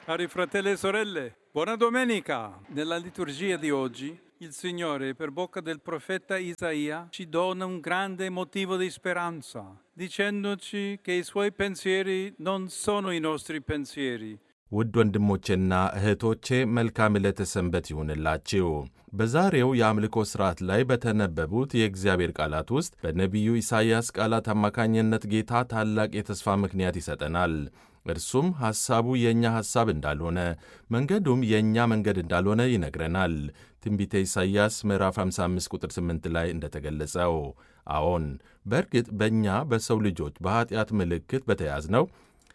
Cari fratelli e sorelle, buona domenica! Nella liturgia di oggi il Signore, per bocca del profeta Isaia, ci dona un grande motivo di speranza, dicendoci che i suoi pensieri non sono i nostri pensieri. ውድ ወንድሞቼና እህቶቼ መልካም ዕለተ ሰንበት ይሁንላችሁ። በዛሬው የአምልኮ ሥርዓት ላይ በተነበቡት የእግዚአብሔር ቃላት ውስጥ በነቢዩ ኢሳይያስ ቃላት አማካኝነት ጌታ ታላቅ የተስፋ ምክንያት ይሰጠናል። እርሱም ሐሳቡ የእኛ ሐሳብ እንዳልሆነ መንገዱም የእኛ መንገድ እንዳልሆነ ይነግረናል። ትንቢተ ኢሳይያስ ምዕራፍ 55 ቁጥር 8 ላይ እንደተገለጸው፣ አዎን በእርግጥ በእኛ በሰው ልጆች በኀጢአት ምልክት በተያዝነው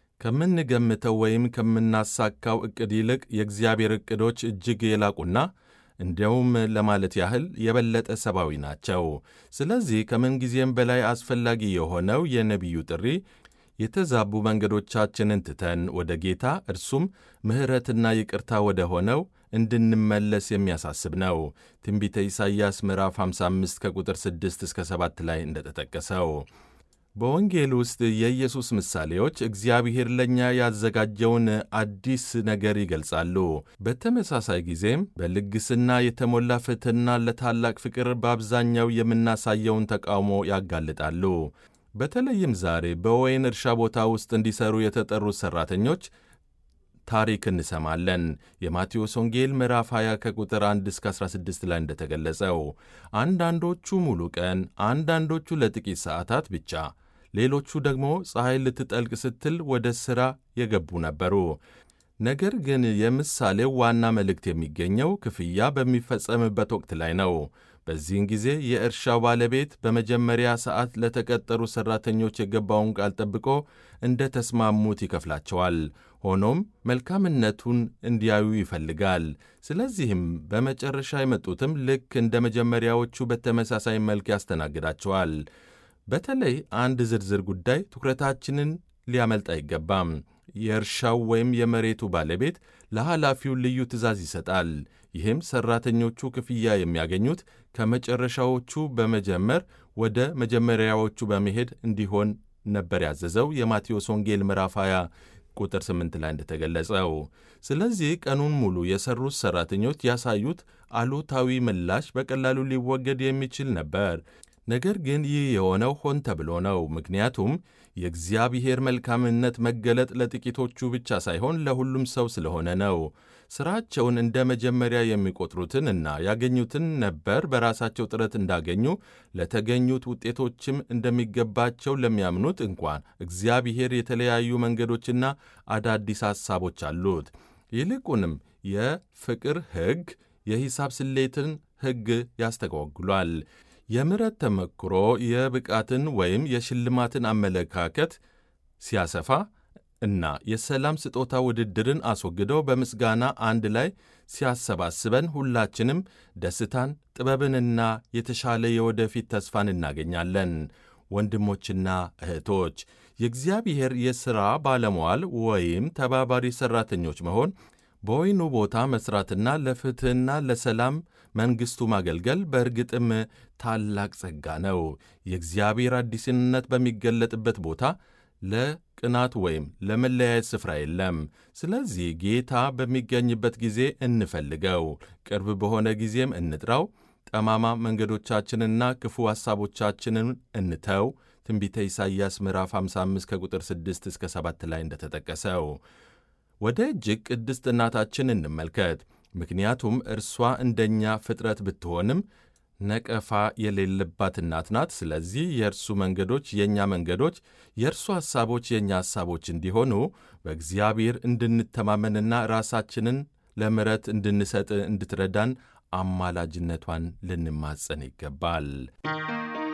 ከምንገምተው ወይም ከምናሳካው ዕቅድ ይልቅ የእግዚአብሔር ዕቅዶች እጅግ የላቁና እንዲያውም ለማለት ያህል የበለጠ ሰብአዊ ናቸው። ስለዚህ ከምንጊዜም በላይ አስፈላጊ የሆነው የነቢዩ ጥሪ የተዛቡ መንገዶቻችንን ትተን ወደ ጌታ እርሱም ምሕረትና ይቅርታ ወደ ሆነው እንድንመለስ የሚያሳስብ ነው። ትንቢተ ኢሳይያስ ምዕራፍ 55 ከቁጥር 6 እስከ 7 ላይ እንደተጠቀሰው በወንጌል ውስጥ የኢየሱስ ምሳሌዎች እግዚአብሔር ለእኛ ያዘጋጀውን አዲስ ነገር ይገልጻሉ። በተመሳሳይ ጊዜም በልግስና የተሞላ ፍትሕና ለታላቅ ፍቅር በአብዛኛው የምናሳየውን ተቃውሞ ያጋልጣሉ። በተለይም ዛሬ በወይን እርሻ ቦታ ውስጥ እንዲሰሩ የተጠሩት ሠራተኞች ታሪክ እንሰማለን። የማቴዎስ ወንጌል ምዕራፍ 20 ከቁጥር 1 እስከ 16 ላይ እንደተገለጸው አንዳንዶቹ ሙሉ ቀን፣ አንዳንዶቹ ለጥቂት ሰዓታት ብቻ፣ ሌሎቹ ደግሞ ፀሐይ ልትጠልቅ ስትል ወደ ሥራ የገቡ ነበሩ። ነገር ግን የምሳሌው ዋና መልእክት የሚገኘው ክፍያ በሚፈጸምበት ወቅት ላይ ነው። በዚህን ጊዜ የእርሻው ባለቤት በመጀመሪያ ሰዓት ለተቀጠሩ ሠራተኞች የገባውን ቃል ጠብቆ እንደ ተስማሙት ይከፍላቸዋል። ሆኖም መልካምነቱን እንዲያዩ ይፈልጋል። ስለዚህም በመጨረሻ የመጡትም ልክ እንደ መጀመሪያዎቹ በተመሳሳይ መልክ ያስተናግዳቸዋል። በተለይ አንድ ዝርዝር ጉዳይ ትኩረታችንን ሊያመልጥ አይገባም። የእርሻው ወይም የመሬቱ ባለቤት ለኃላፊው ልዩ ትእዛዝ ይሰጣል። ይህም ሠራተኞቹ ክፍያ የሚያገኙት ከመጨረሻዎቹ በመጀመር ወደ መጀመሪያዎቹ በመሄድ እንዲሆን ነበር ያዘዘው የማቴዎስ ወንጌል ምዕራፍ 20 ቁጥር 8 ላይ እንደተገለጸው። ስለዚህ ቀኑን ሙሉ የሠሩት ሠራተኞች ያሳዩት አሉታዊ ምላሽ በቀላሉ ሊወገድ የሚችል ነበር። ነገር ግን ይህ የሆነው ሆን ተብሎ ነው። ምክንያቱም የእግዚአብሔር መልካምነት መገለጥ ለጥቂቶቹ ብቻ ሳይሆን ለሁሉም ሰው ስለሆነ ነው። ሥራቸውን እንደ መጀመሪያ የሚቆጥሩትን እና ያገኙትን ነበር በራሳቸው ጥረት እንዳገኙ ለተገኙት ውጤቶችም እንደሚገባቸው ለሚያምኑት እንኳን እግዚአብሔር የተለያዩ መንገዶችና አዳዲስ ሐሳቦች አሉት። ይልቁንም የፍቅር ሕግ የሂሳብ ስሌትን ሕግ ያስተጓጉሏል። የምሕረት ተመክሮ የብቃትን ወይም የሽልማትን አመለካከት ሲያሰፋ እና የሰላም ስጦታ ውድድርን አስወግደው በምስጋና አንድ ላይ ሲያሰባስበን ሁላችንም ደስታን፣ ጥበብንና የተሻለ የወደፊት ተስፋን እናገኛለን። ወንድሞችና እህቶች የእግዚአብሔር የሥራ ባለሟል ወይም ተባባሪ ሠራተኞች መሆን በወይኑ ቦታ መሥራትና ለፍትሕና ለሰላም መንግሥቱ ማገልገል በእርግጥም ታላቅ ጸጋ ነው። የእግዚአብሔር አዲስነት በሚገለጥበት ቦታ ለቅናት ወይም ለመለያየት ስፍራ የለም። ስለዚህ ጌታ በሚገኝበት ጊዜ እንፈልገው፣ ቅርብ በሆነ ጊዜም እንጥራው። ጠማማ መንገዶቻችንና ክፉ ሐሳቦቻችንን እንተው። ትንቢተ ኢሳይያስ ምዕራፍ 55 ከቁጥር 6 እስከ 7 ላይ እንደተጠቀሰው ወደ እጅግ ቅድስት እናታችን እንመልከት። ምክንያቱም እርሷ እንደኛ ፍጥረት ብትሆንም ነቀፋ የሌለባት እናት ናት። ስለዚህ የእርሱ መንገዶች የእኛ መንገዶች፣ የእርሱ ሐሳቦች የእኛ ሐሳቦች እንዲሆኑ በእግዚአብሔር እንድንተማመንና ራሳችንን ለምሕረት እንድንሰጥ እንድትረዳን አማላጅነቷን ልንማጸን ይገባል።